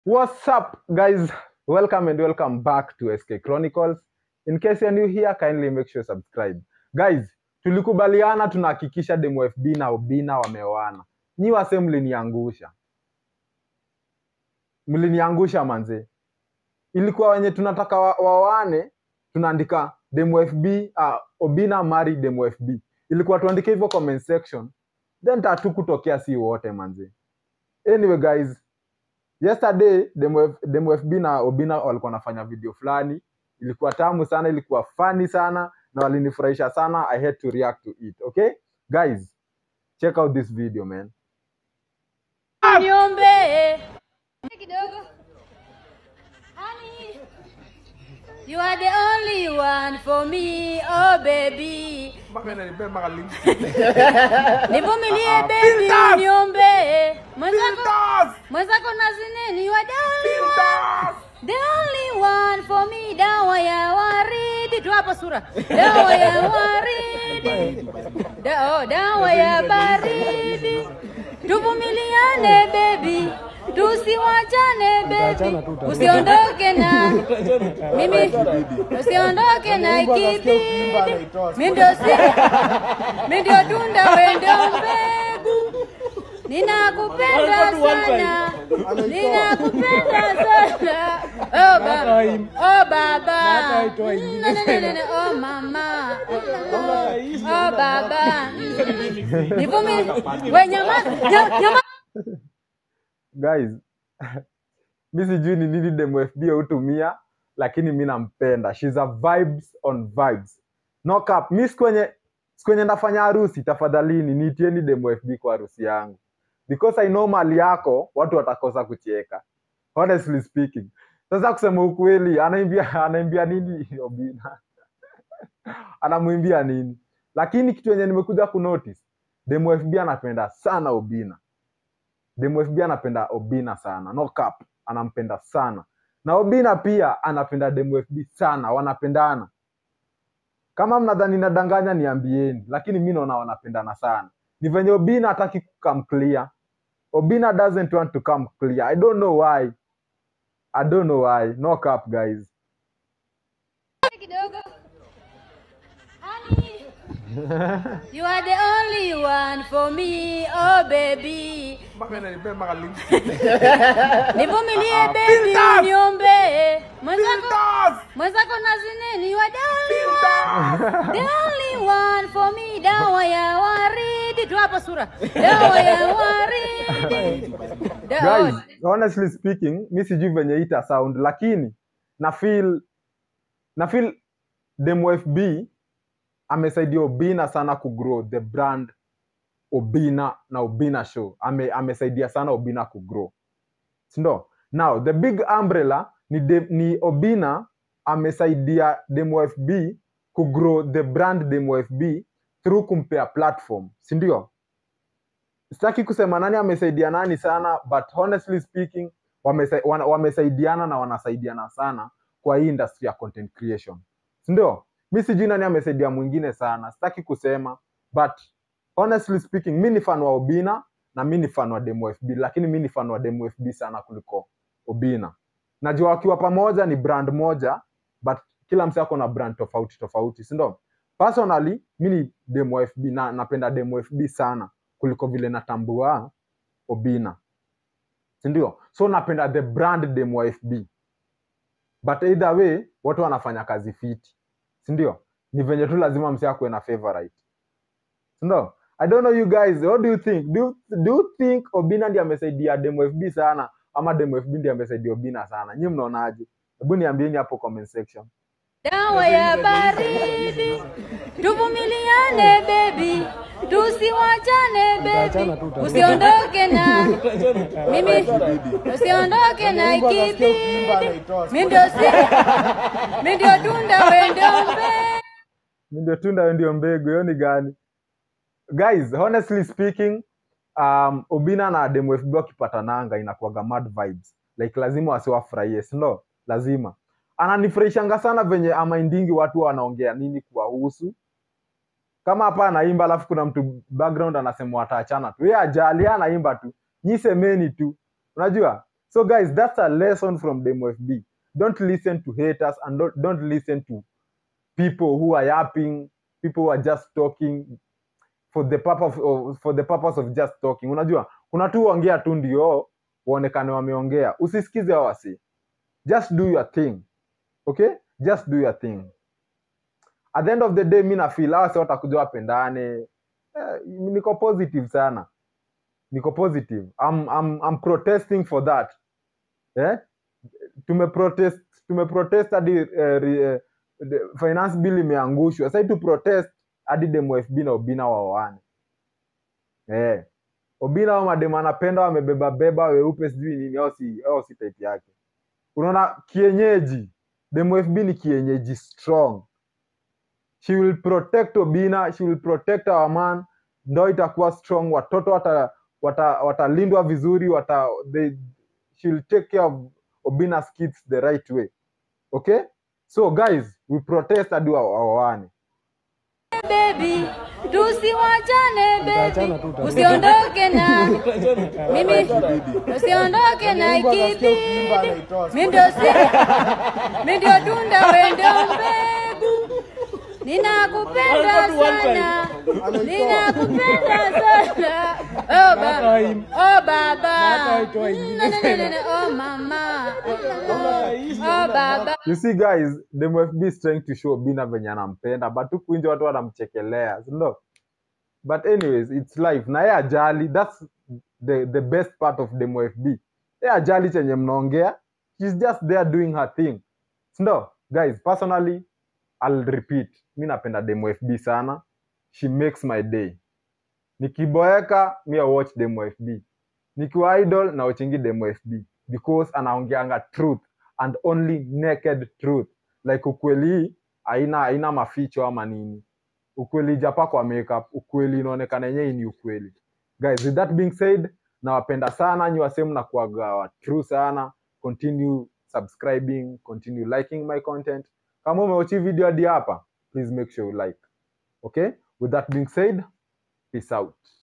What's up, guys? Welcome and welcome back to SK Chronicles. In case you're new here, kindly make sure you subscribe. Guys, tulikubaliana tunahakikisha Demo FB na Obina wameoana. Nyi wase mliniangusha, mliniangusha manze. Ilikuwa wenye tunataka wa- waoane, tunaandika Demo FB, uh, Obina marry Demo FB. Ilikuwa tuandike hivyo comment section, then tatu kutokea si wote manze. Anyway guys, yesterday Demo, F, Demo FB na Obina walikuwa wanafanya video fulani, ilikuwa tamu sana, ilikuwa funny sana na walinifurahisha sana. I had to react to it. Okay guys, check out this video man. Niombe kidogo. Honey, you are the only one for me, oh baby. Nivumilie baby, niombe. Mwenzako mwenzako nazineni, you are the only one. The only one for me, dawa ya waridi. Tu hapa sura. Dawa ya waridi. Da, oh, dawa ya baridi. Tuvumiliane baby. Tusiwachane baby. Usiondoke na mimi. Usiondoke na ikibidi. Mimi ndio si. Mimi ndio tunda wewe ndio mbegu. Ninakupenda sana. Ninakupenda sana. Oh baba. Oh baba. Mm, no, no, no, no, no. Oh mama. Oh baba. Nivumilie. Wewe nyama. nya- Nyama. Guys, mi sijui ni nini Demo FB hutumia, lakini mi nampenda. She's a vibes on vibes. No cap. Mi siku yenye siku yenye nafanya harusi, tafadhalini niitieni Demo FB kwa harusi yangu. Because I know mali yako watu watakosa kucheka. Honestly speaking. Sasa kusema ukweli, anaimbia anaimbia nini Obina? Anamwimbia nini? Lakini kitu yenye nimekuja kunotice, Demo FB anapenda sana Obina. Demo FB anapenda Obina sana, no cap, anampenda sana. Na Obina pia anapenda Demo FB sana, wanapendana. Kama mnadhani nadanganya niambieni, lakini mi naona wanapendana sana. Ni venye Obina hataki come clear. Obina doesn't want to come clear. I don't know why. I don't know why. No cap guys. kidogo. Honey, you are the only one for me, oh baby. Nivumilie baby, niombe. Mwenzako mwenzako nazineni, you are the only one. The only one for me, dawa ya waridi. Tu hapa sura. Dawa ya waridi. Da- Guys, honestly speaking, mi sijui venye ita sound, lakini na feel na feel Demo FB amesaidia Obina sana kugrow the brand Obina na Obina show. Ame, amesaidia sana Obina kugrow. Sindo? Now, the big umbrella ni, de, ni Obina amesaidia Demo FB kugrow the brand Demo FB through kumpea platform. Sindio? sitaki kusema nani amesaidia nani sana but honestly speaking wamesa, wana, wamesaidiana na wanasaidiana sana kwa hii industry ya content creation sindio mi sijui nani amesaidia mwingine sana sitaki kusema but honestly speaking mi ni fan wa obina na mi ni fan wa demo fb lakini mi ni fan wa demo fb sana kuliko obina najua wakiwa pamoja ni brand moja but kila mse ako na brand tofauti tofauti sindo personally mi ni demo fb na napenda demo fb sana kuliko vile natambua Obina, sindio? So napenda the brand Demo FB, but either way watu wanafanya kazi fiti, sindio? Ni venye tu lazima msi akuwe na favorite, sindio? I don't know you guys, what do you think? Do you, do you think Obina ndiye amesaidia Demo FB sana ama Demo FB ndiye amesaidia Obina sana? Nyinyi mnaonaje? Hebu niambieni hapo comment section. dawa ya baridi. Tuvumiliane baby, tusiwachane baby. Usiondoke na mimi, usiondoke na ikibidi. Mimi ndio si, mimi ndio tunda wewe ndio mbegu. Mi ndio tunda wewe ndio mbegu, hiyo ni gani? Guys, honestly speaking, um, Obina na Demo FB wakipatananga inakuwaga mad vibes. Like lazima wasiwafurahie, si ndio? Lazima. Ananifurahishanga sana venye amaindingi watu wanaongea nini kuwahusu. Kama hapa anaimba alafu kuna mtu background anasema wataachana tu. Yeye ajali, yeye anaimba tu. Nyi semeni tu. Unajua? so guys that's a lesson from demo fb don't listen to haters and don't, don't listen to people who are yapping people who are just talking for the purpose of, for the purpose of just talking unajua kuna tu ongea tu ndio waonekane wameongea usisikize hao wasi just do your thing okay just do your thing at the end of the day mi nafeel hawa si watakuja wapendane eh, niko positive sana niko positive I'm, I'm, I'm protesting for that eh? tumeprotest tumeprotest hadi eh, ri- eh, the finance bill imeangushwa sasa tu protest hadi demo fb na obina waoane eh. obina wa mademu anapenda wamebeba beba weupe sijui nini au si, au si type yake unaona kienyeji demo fb ni kienyeji strong she will protect obina she will protect our man ndo itakuwa strong watoto watalindwa wata, wata watalindwa vizuri wata, they, she will take care of obina's kids the right way okay so guys we protest hadi wa- waoane baby tusiwachane Tutaachana baby tu, tutaachana. usiondoke na mimi usiondoke na ikibidi mi ndio si mi ndio tunda we ndio mbegu ninakupenda sana ninakupenda sana oh, ba oh baba Mm, no, no, no, no, no. oh mama oh baba you see guys demo fb is trying to show bina venye anampenda but huku nje watu wanamchekelea sindo but anyways it's life na ye ajali thats the, the best part of demo fb ye ajali chenye mnaongea shes just there doing her thing sindo guys personally i'll repeat mi napenda demo fb sana she makes my day nikiboeka mi I watch demo fb nikiwa idol na watchingi demo fb because anaongeanga truth and only naked truth like ukweli hii haina haina maficho ama nini ukweli japa kwa makeup ukweli inaonekana yenyewe ni ukweli guys with that being said nawapenda sana nyi wasehemu na kuaga true sana continue subscribing continue liking my content kama umeochi video hadi hapa please make sure you like okay with that being said peace out